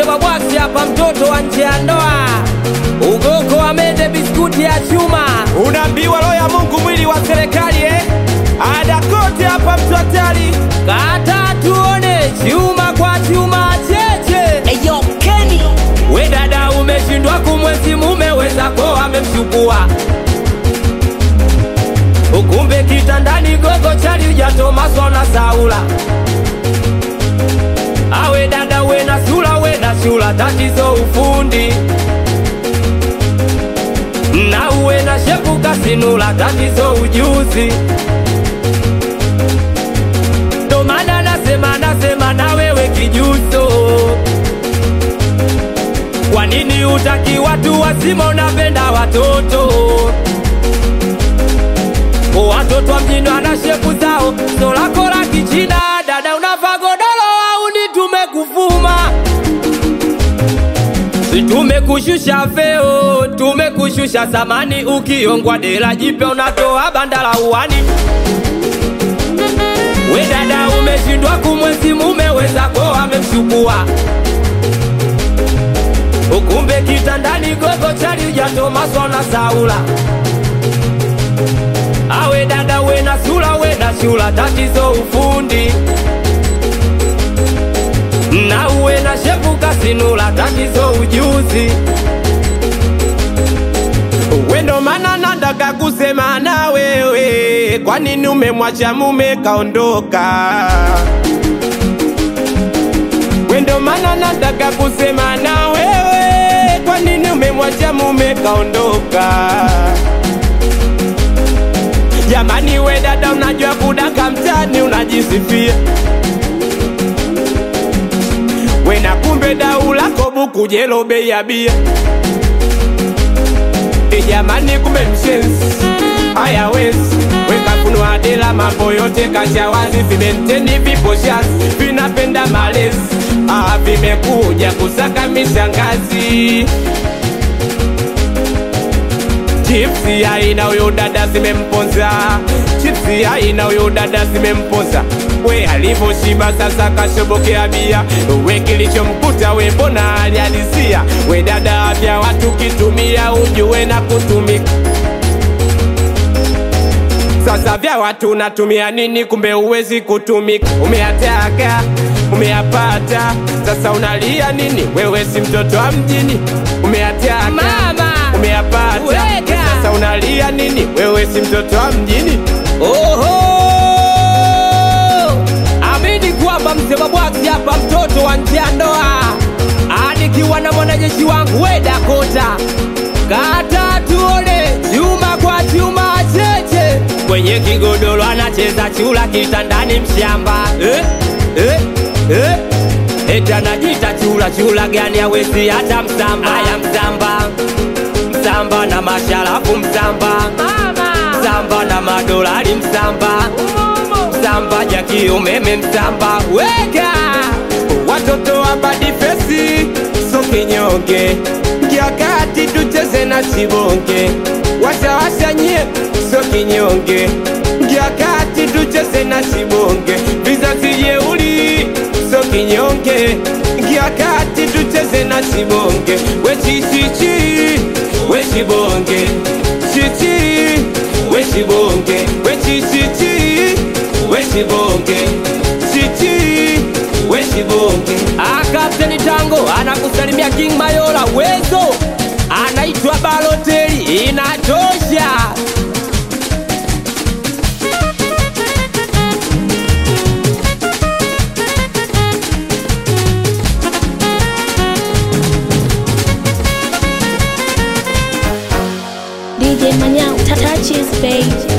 Msebabwasi hapa, mtoto wa nje ya ndoa, ugoko amende biskuti ya chuma, Unaambiwa roho ya Mungu mwili wa serikali eh? Ada kote hapa mtu hatari. kata tuone chuma kwa chuma cheche. Eyo Kenny We dada, umeshindwa kumwezi mume wezako amemchukua, ukumbe kitandani gogo chali ujatomaswa na Saula. Awe dada, we na sula, we na shula, tatizo ufundi na uwe na shepu kasinula, tatizo ujuzi. Ndo maana nasema nasema na wewe kijuso kwa nini utaki watu wazima, unapenda watoto? Watoto wa mjini wana shepu zao, so lako la kichina. Dada unavaa godoro au ni tumekufuma? Si tumekushusha veo, tumekushusha samani. Ukiongwa dela jipya unatoa bandala uwani. We dada, umeshindwa kumwezi mume wezako amemchukua ukumbe kitandani gogo chali ujatomaswa na Saula. Awe dada, we na sula, we na shula, tatizo ufundi na uwe na shepu kasinula, tatizo ujuzi. Wendo mana nataka kusema na wewe, kwa nini umemwacha mume kaondoka? Wendo mana nataka kusema na wewe, kwa nini umemwacha mume kaondoka? Jamani we dada, unajua kudaka mtani, unajisifia we na kumbe dau lako buku jelo bei ya bia E jamani, kumbe mshenzi haya wezi weka funua dela, mambo yote kasha wazi, vimenteni vipo shazi, vinapenda malezi ah, vimekuja kusaka mishangazi Chipsi aina huyo dada zimemponza, chipsi aina huyo dada zimemponza. We alivyoshiba sasa kashobokea bia, we kilichomkuta we mbona alihalisia? We dada vya watu kitumia ujue na kutumika sasa vya watu natumia nini? Kumbe uwezi kutumika, umeyataka umeyapata, sasa unalia nini? Wewe si mtoto wa mjini, umeyataka Mama, umeyapata, weka. sasa unalia nini? Wewe si mtoto wa mjini. Oho, amini kwamba Msebabwasi hapa, mtoto wa nje ya ndoa, anikiwa na mwanajeshi wangu we Dakota, kata tuone chuma kwa chuma cheche, kwenye kigodoro anacheza chula, kitandani mshamba eh, eh, eh. Eti anajita chula, chula gani awezi hata msamba? Aya msamba, msamba na masharafu msamba msamba na madolari msamba msamba jaki umeme msamba weka Watoto wa badifesi so kinyonge, ngia kati tucheze na sibonge, washawasha nyie so kinyonge, ngia kati tucheze na sibonge, vizazi jeuli so kinyonge, ngia kati tucheze na sibonge, we chichichi we shibonge chichi we shibonge we chichichi we shibonge chichi we shibonge Ah, Kapteni Tango anakusalimia King Mayola wezo anaitwa Baloteli inatosha DJ Manyao, touches, babe.